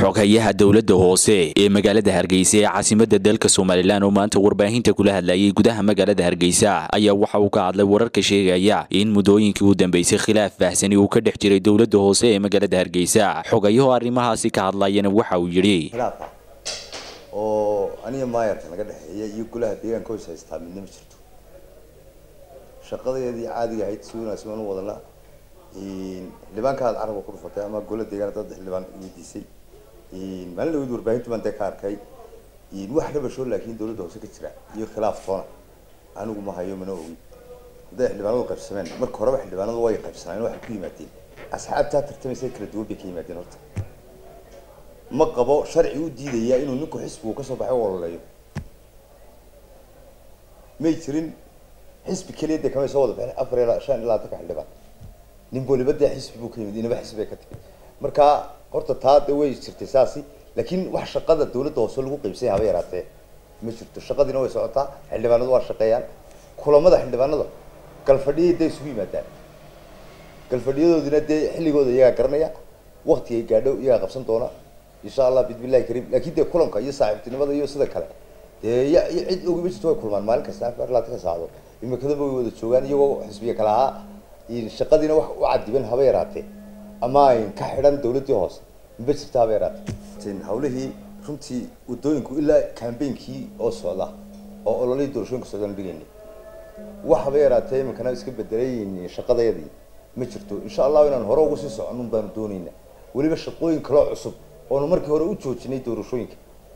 xogayaha dowladda hoose ee magaalada hargeysa ee caasimada dalka somalilan oo maanta warbaahinta kula hadlayay gudaha magaalada hargeysa ayaa waxa uu ka hadlay wararka sheegaya in muddooyinkii u dambeysay khilaaf baahsani uu ka dhex jiray dowladda hoose ee magaalada hargeysa xogayaho arrimahaasi ka hadlayana waxa uu yidhi khilaaf ah oo aniga maayarka naga dhexeeya iyo golaha deegaanka hoos haystaa midna ma jirto shaqadeedii caadiga ahayd si wanaagsan waan u wadanaa xildhibaanka aad carabka ku dhufatay ama gola deegaan dad xildhibaan weydiisay maalin dhaweyd warbaahintu baan dee ka arkay wax rabasho laakiin dowladda hoose ka jira iyo khilaaf toona anigu ma hayo mana ogi hadday xildhibaanadu qaybsameen marka horeba xildhibaanadu way qaybsanayeen waxay ku yimaadeen asxaabtaa tartamaysay kala duwan bay ka yimaadeen horta ma qabo sharci u diidaya inuu ninku xisbigu kasoo baxay u ololeeyo may jirin xisbi keliya dee kamay soo wada bixin afar ilaa shan ilaa tanka xildhibaan nin waliba dee xisbi buu ka yimid inaba xisbi bay ka timid marka horta taa dee way jirtay saasi laakiin wax shaqada dowladda hoose lagu qaybsanya haba yaraatee ma jirto shaqadiina way socotaa xildhibaanadu waa shaqeeyaan kulamada xildhibaanada galfadhiyay dee isugu yimaadaan galfadhiyadoodina dee xilligooda iyagaa garanaya waktigay gaadho iyagaa qabsan doona insha allah bismillahi kariim laakiin dee kulanka iyo saaxiibtinimada iyo sida kale dee ya cid ogiba jirto way kulmaan maalin kasta afar laatan saacado imikadaba way wada joogaan iyagoo xisbiga kale ahaa shaqadiina wax u cadiban haba yaraatee ama ayn ka xidhan dowladdii hoose maba jirta haba yaraatee hawlihii runtii wadooyinku ilaa cambainkii oo socda oo ololihii doorashooyinka socdaan dhigayna wax haba yaraatee iminkana iska bedelay shaqadayadii ma jirto insha allahu inaan hore ugu sii soconun baanu doonayna weliba shaqooyin kaloo cusub oonu markii hore u joojinay doorashooyinka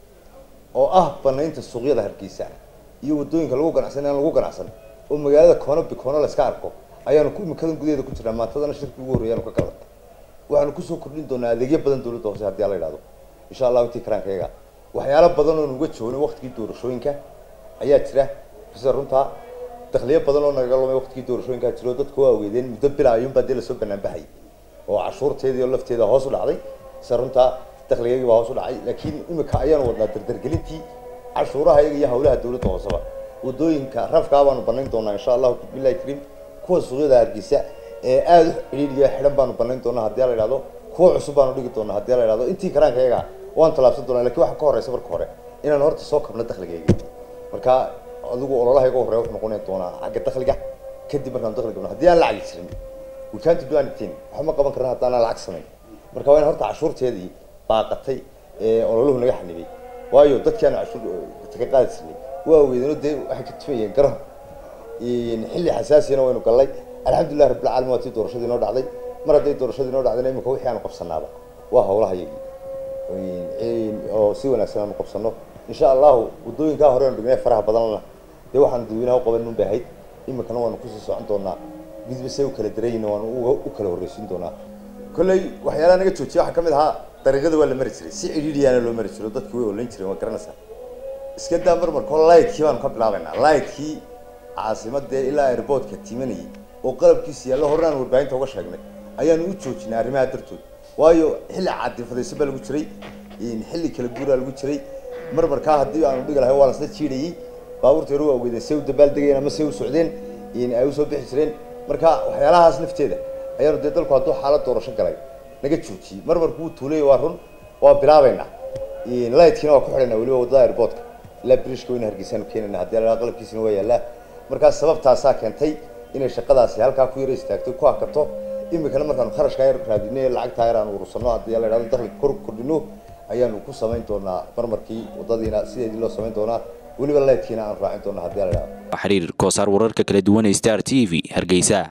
oo ah banaynta suuqyada hargeysa iyo wadooyinka lagu ganacsan aan lagu ganacsan oo magaalada koono bikoono la iska arko ayaanu ku imikadan gudaheeda ku jirnaa maantadana shirkii ugu horreeyaanu ka galan waxaanu kusoo kordhin doonaa adeegyo badan dowladda hoose haddii ala idhahdo insha allahu intii karaankayaga waxyaalo badan oon uga joogna waktigii doorashooyinka ayaa jira sida runtaa dakliyo badan oo nagaga lumay waktigii doorashooyinkaa jiro dadku waa weydeen muddo bilaa ayuunbaa dee lasoo banaanbaxay oo cashuurteedii oo lafteeda hoos u dhacday sida runtaa dakligaygii baa hoos u dhacay laakiin imika ayaanu wadnaa dardargelintii cashuuraha iyaga iyo hawlaha dowladda hooseba wadooyinka rafkaa baanu banayn doonaa insha allahu bismillahi kariim kuwa suuqyada hargeysa ee aada u xidhiidhiya xidhan baanu banayn doonaa haddii la idhahdo kuwa cusub baanu dhigi doonaa haddii la idhahdo intii karaanka iyaga waan tallaabsan doonaa lakin waxa ka horeysa marka hore inaan horta soo kabno dakligayga marka adigu ololahayga horreya wuxuu noqon doonaa xagga dakliga kadib markaan dakli gabno haddii aan lacagi jirin we can't do anything waxba ma qaban karna haddaan lacag samayn marka waa in horta cashuurteedii baaqatay ee ololuhu naga xanibay waayo dadkii aan cashuur ka qaadi jirnay waa weydano dee waxay ka tumayeen garoon xilli xasaasiyana waynu gallay alxamdulilah rabbilcaalamiin waa tii doorashadii noo dhacday mar hadday doorashadii noo dhacdayna imika wixii aanu qabsanaaba waa hawlaha yagii oo si wanaagsan aanu qabsano insha allahu waddooyinkaa hore aanu dhignay faraha badanna dee waxaanu dadweynaha u qaban nun bay ahayd imikana waanu kusii socon doonaa midba say u kala darayina waanu u kala horreysiin doonaa kolley waxyaalaha naga joojiya waxaa kamid ahaa dariiqada waa la mari jiray si cidhiidhiyaana loo mari jiro dadki way olayn jireen waa garanaysaa iska daa marmarko lightkii baanu ka bilaabaynaa lightkii caasimadee ilaa airboortka timanayay oo qalabkiisa yaallo horreaan warbaahinta uga sheegnay ayaanu u joojinay arrimaha dartood waayo xilli caadifadayso baa lagu jiray xilli kala guuraa lagu jiray marmarkaa haddii aanu dhigi lahay waa lasla jiidhayay baabuurta yaru waa weydeen say u dabaaldegeen ama say u socdeen ay usoo bixi jireen marka waxyaalahaas nafteeda ayaanu dee dalku hadduu xaalad doorasho galay naga joojiyey marmarku wuu tuulay waa run waa bilaabaynaa lightkiina waa ku xidhaynaa weliba waddada airboortka ilaa brishka wayna hargeysaanu keenayna haddii la qalabkiisina waa yaallaa markaas sababtaasaa keentay inay shaqadaasi halkaa ku yara istaagto ku hakato imikana markaanu kharashkaa yar raadino lacagtaa yar aanu urursano haddii la idhahdo dakliga kor kordhino ayaanu ku samayn doonaa marmarkii waddadiina sideedii loo samayn doonaa weliba leydkiina aanu raacin doonaa haddii la idhahdo xiriir koosaar wararka kala duwan ee star t v hargeysa